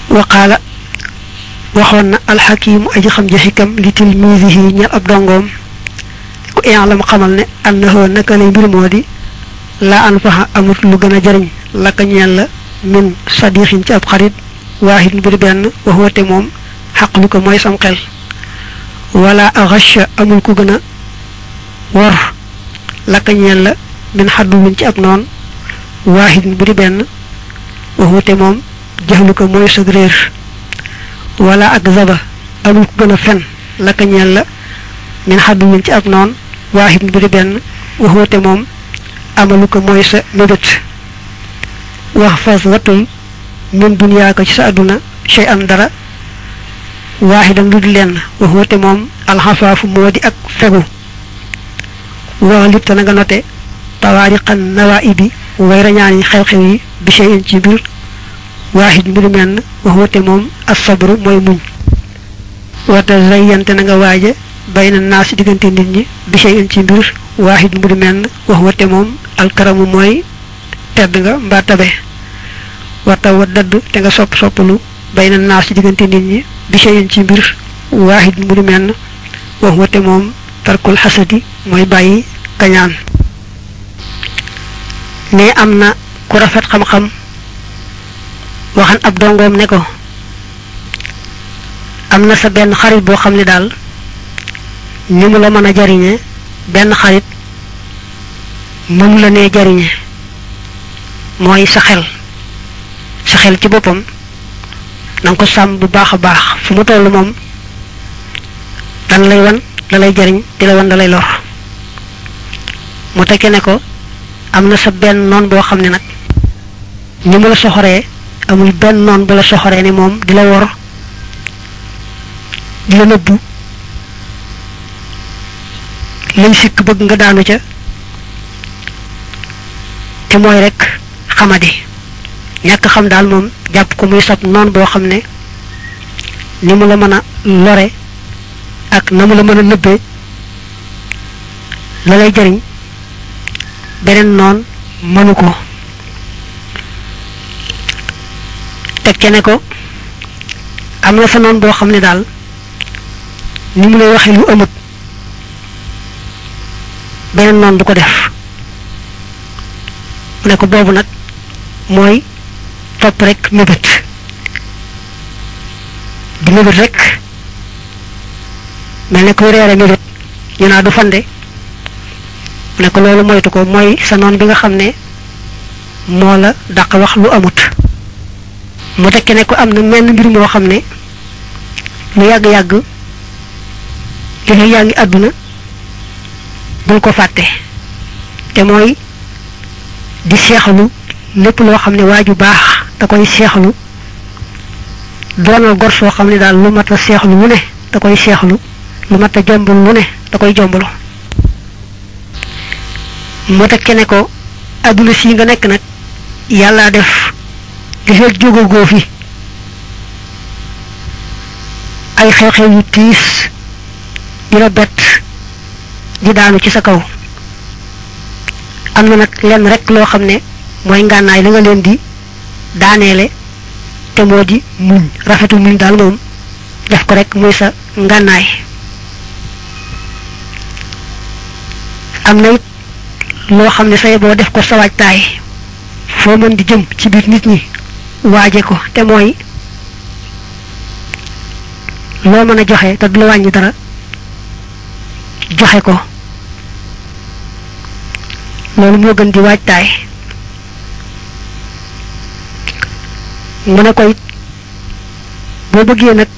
waqaala waxoon na alxakimu aji xam ja xikam li tilmiisihi ñel ab dongoom ku i'lam xamal ne annahu naka lay mbir moo di laa anfaxa amut lu gën a jariñ laka ñeel la min sadixin ci ab xarit waahid bu di benn waxoote moom xaqlu ko mooy sam xel wala axasha amul ku gën a wor laka ñeel la min xadduwin ci ab noon waahid bu di benn waxoote moom jaxlu ko mooy sag réer wala ak zaba amul ku gën a fen laka ñeel la min xadduwin ci ab noon waahid bu di benn waxoote moom amalu ko mooy sa mébét wax fas watul min duniyaa ko ci sa àdduna shay an dara waaxidan lu di lenn waxoote moom alxafaafu moo di ak fegu wax lip te na nga note tawaariqan nawaibi way rañaani xew-xew yi bi shay in ci mbir waaxid mbir menn waxoote moom asabru mooy muñ wata zayyante na nga waaje bayna naas diggante nit ñi bi shay in ci mbir waaxid mbir menn waxoote moom alkaramu mooy tedd nga mbaa tabe wata wa dadd te nga sopp soppalu bay na naas ci diggante nit ñi bi shay'in ci mbir waahid mu di menn wax wate moom tarkul xasadi mooy bàyyi kañaan ne am na ku rafet xam-xam waxan ab dongoom ne ko am na sa benn xarit boo xam ne daal ni mu la mën a jariñe benn xarit mënu la nee jariñe mooy sa xel sa xel ci boppam na nga ko sàmm bu baax a baax fu mu toll moom dan lay wan da lay jariñ di la wan da lay lor mu tekke ne ko am na sa benn noon boo xam ne nag ni mu la soxoree amul benn noon bu la soxoree ni moom di la wor di la nëbbu lay sikk bëgg nga daanu ca te mooy rek xamadi ñàkk xam daal moom jàpp ko muy sab noon boo xam ne ni mu la mën a lore ak na mu la mën a nëbbee la lay jariñ beneen noon mënu ko teg ca ne ko am na sa noon boo xam ne daal ni mu lay waxee lu amut beneen noon du ko def mu ne ko boobu nag mooy topp rek mébét di mébét rek mel ne kuy reere mébét ñu naa du fande mu ne ko loolu moytu ko mooy sa noon bi nga xam ne moo la dàq wax lu amut mu tekke ne ko am na menn mbir moo xam ne lu yàgg-yàgg li fi yaa ngi àdduna bul ko fàtte te mooy di seexalu lépp loo xam ne waa ju baax da koy seexlu doonal gor soo xam ne daal lu mat a seexlu lu ne da koy seexlu lu mat a jombul lu ne da koy jombulu mu tekke ne ko adduna si nga nekk nag yàllaa def di fekk jógagoo fi ay xew-xew yu tiis di la bett di daanu ci sa kaw am na nag lenn rek loo xam ne mooy ngànnaay la nga leen di daaneele te moo di muñ rafetu muñ daal moom def ko rek muy sa ngànnaay am na it loo xam ne say boo def ko sa waajtaay foo mën di jëm ci biir nit ñi waaje ko te mooy loo mën a joxe te du la wàññi dara joxe ko loolu moo gën di waajtaay mu ne ko it boo bëggee nag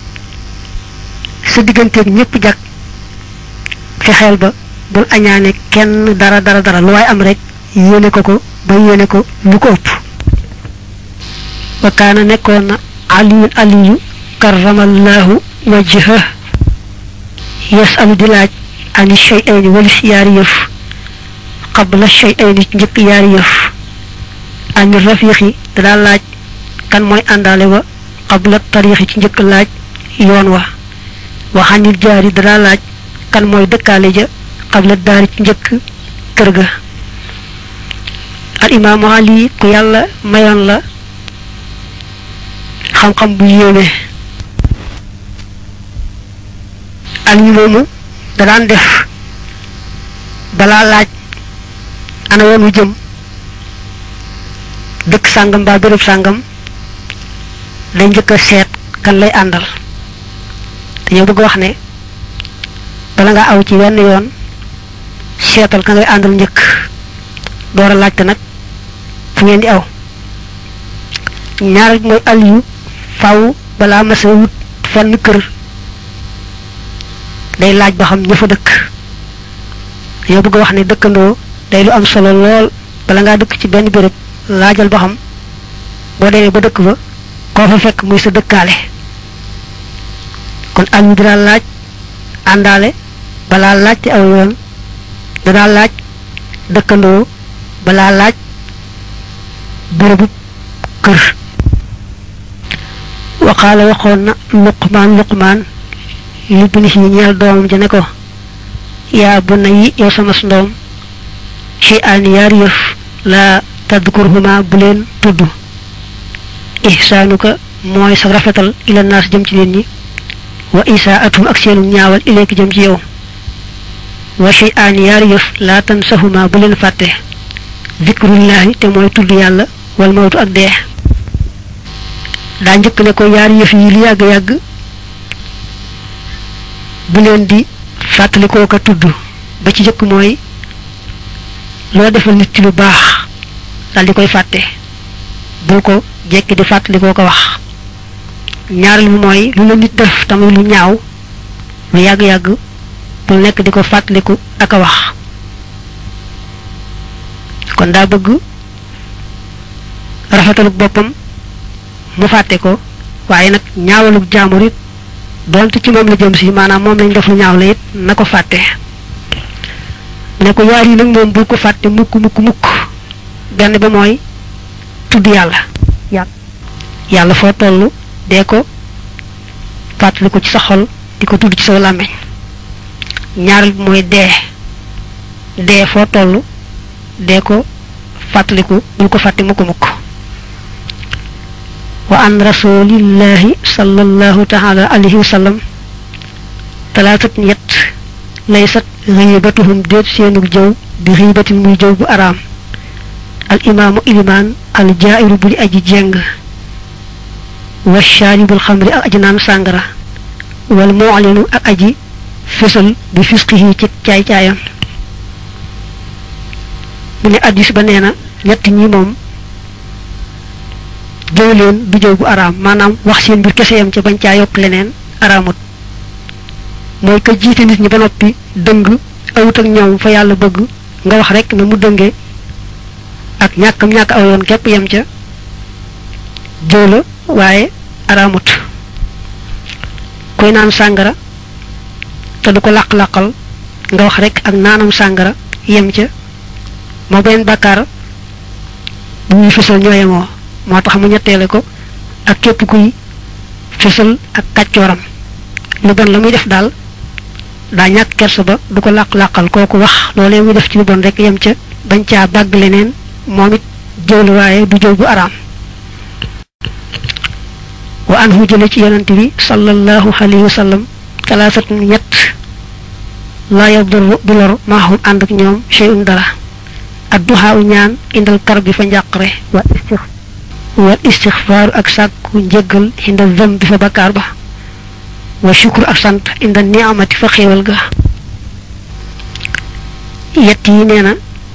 sa digganteeg ñëpp jag fexeel ba bul añaane kenn dara dara dara lu waay am rek yéene ko ko ba yéene ko lu ko ëpp wa kaana nekkoon na aliyun aliyu karamallahu wajha yasalu di laaj ani shay'ayni walis yaari yëf qabla shay'ayni ci njëkk yaari yëf ani rafiqi da daa laaj kan mooy àndaale wa qabla tariixi ci njëkk laaj yoon wa waxanil jaari da daa laaj kan mooy dëkkaale ja qabla daari ci njëkk kër ga al imaamu ali ku yàlla mayoon la xam-xam bu yéeme Aliyu moomu da daan def balaa laaj ana woon wu jëm dëkk sàngam mbaa béréb sàngam day njëkk a seet kan lay àndal dañoo bëgg wax ne bala nga aw ci wenn yoon seetal ka ngay àndal njëkk door a laajte nag fu ngeen di aw ñaar mooy Aliyu faw balaa masa wut fenn kër day laaj ba xam ña fa dëkk dañoo bëgg wax ne dëkkandoo day lu am solo lool bala ngaa dëkk ci benn béréb laajal ba xam boo demee ba dëkk ba koo fa fekk muy sa dëkkaale kon Aliyu dina laaj àndaale balaa laajte aw yoon danaa laaj dëkkandoo balaa laaj bérébu kër waxaala waxoon na luqmaan luqmaan libnihi ñeel doomam ja ne ko yaa bu na yi yow sama ndoom ci aan yaari yëf laa tadkurhuma bu leen tudd ihsaanuka mooy sa rafetal ila naas jëm ci nit ñi wa isaatum ak seenu ñaawal ileeki jëm ci yow wa ci aan yaari yëf laa tansahuma bu leen fàtte zikrullahi te mooy tudd yàlla wal mawtu ak dee daa njëkk ne ko yaari yëf yi li yàgg-yàgg bu leen di fàttalikoo ko tudd ba ci jëkk mooy loo defal nit ci lu baax dal di koy fàtte bul ko jekki di fàttalikoo ko wax ñaareel bi mooy lu la nit def tamit lu ñaaw lu yàgg-yàgg bul nekk di ko fàttaliku ak a wax kon daa bëgg rafetaluk boppam mu fàtte ko waaye nag ñaawaluk jaamur it doonte ci moom la jëm si maanaam moom lañ def lu ñaaw la it na ko fàtte ne ko yaar yi nag moom bul ko fàtte mukk mukk mukk benn ba mooy tudd yàlla yàlla foo toll dee ko fàttali ko ci sa xol di ko tudd ci sa làmmiñ ñaareel bi mooy dee dee foo toll dee ko fàttaliku bul ko fàtte mukk mukk wa an rasulillahi sallallahu taala alayhi wa sallam talaatat ñett laysat xiibatuhum déet seenug jëw bi xiibatin muy jëw bu araam al imaamu ilimaan al jaairu bu di aji jeng wa shaaribul xamri ak aji naan sàngara wal mu'linu ak aji fësal bi fisqihi ci caay-caayam mu ne addis ba nee na ñett ñi moom jëw leen du jëw bu araam maanaam wax seen mbir kese yam ca bañ caa yokk leneen araamut mooy ka jiite nit ñi ba noppi dëng awut ak ñoom fa yàlla bëgg nga wax rek na mu dëngee ak ñàkkam ñàkk aw yoon képp yem ca jëw la waaye araamut kuy naan sàngara te du ko làq-làqal nga wax rek ak naanam sàngara yem ca moo benn bàkkaar bu muy fësal ñoo yemoo moo tax mu ñetteele ko ak képp kuy fësal ak kàccooram lu bon la muy def daal daa ñàkk kersa ba du ko làq-làqal kooku wax loolee muy def ci lu bon rek yem ca bañ caa bàgg leneen moom it jëw la waaye du jëw bu araam wa anhu jële ci yonante bi sallallahu alayhi wa sallam talaasat ñett laa yadurru du lor maahum ànd ak ñoom shay'un dara adduhaa u ñaan indal kar bi fa njàqare wa istix wal istixfaaru ak sàkku njëggal indal zam bi fa bakkaar ba wa shukru ak sant indal niamati fa xéewal ga yett yi nee na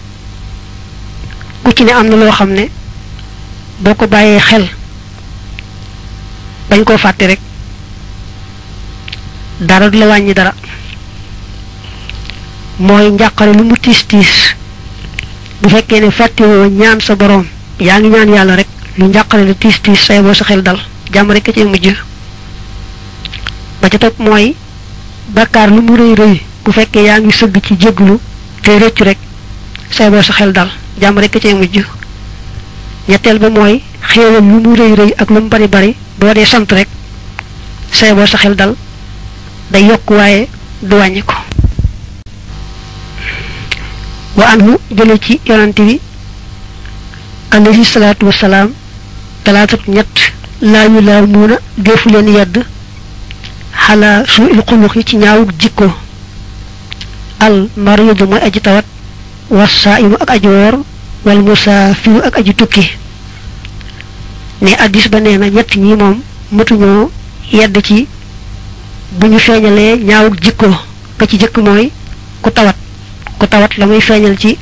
ku ci ne am na loo xam ne boo ko bàyyee xel bañ koo fàtte rek dara du la wàññi dara mooy njàqare lu mu tiis tiis bu fekkee ne fàttewoo ñaan sa boroom yaa ngi ñaan yàlla rek lu njàqare lu tiis tiis say boo sa xel dal jàmm rek a ci mujj ba ca topp mooy bakkaar lu mu rëy rëy bu fekkee yaa ngi sëgg ci jéglu te rëccu rek say boo sa xel dal jàmm rek a ci mujj ñetteel ba mooy xéewal lu mu rëy rëy ak lu mu bari bari boo dee sant rek say boo sa xel dal day yokk waaye du wàññi ko wa anhu jële ci yonante bi alayhi salaatu wasalaam talaatat ñett laa yu laa muuna defu leen yedd xalaa suu il xulux yi ci ñaawuk jikko al maridu mooy aji tawat wassaa'imu ak aji woor wal musaafiru ak aji tukki ne addis ba nee na ñett ñi moom mëtuñoo yedd ci bu ñu feeñalee ñaawuk jikko ka ci jëkk mooy ku tawat ku tawat la muy feeñal ci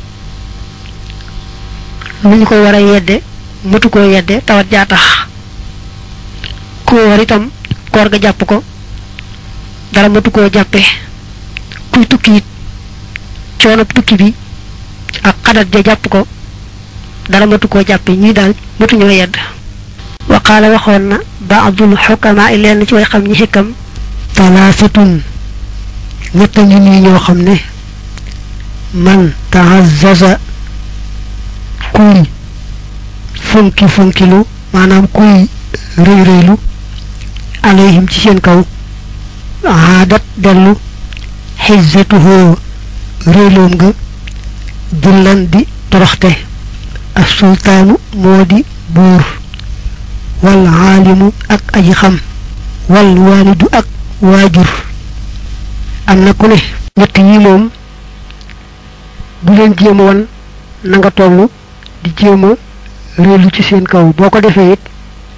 lu ñu ko war a yedde mëtu koo yedde tawat jaa tax ku woor itam koor ga jàpp ko dara mëtu koo jàppe kuy tukki it coonob tukki bi ak xadat ja jàpp ko dara mëtu koo jàppe ñii daal mëtuñoo yedd waqaala waxoon na baadul xukamaa i leen ci way xam ñi xikam talaasatun ñett ngi nii ñoo xam ne man tahazaza kuy funki funkilu maanaam kuy rëy rëylu alayhim ci seen kaw aadat dellu xizzatuhoo rëyloom nga dullan di toroxte as sultaanu moo di buur wal aalimu ak aji xam wal waalidu ak waajur am na ku ne ñett ñi moom bu leen jéem wan na nga toll di jéem a réelu ci seen kaw boo ko defee it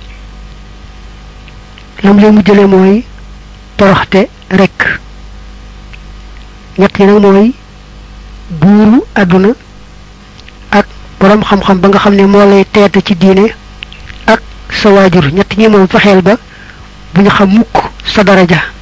lam leen mu jële mooy toroxte rekk ñett yi nag mooy buuru àdduna ak boroom xam-xam ba nga xam ne moo lay teete ci diine ak sa waajur ñett ñi moom fexeel ba bu ñu xam mukk sa daraja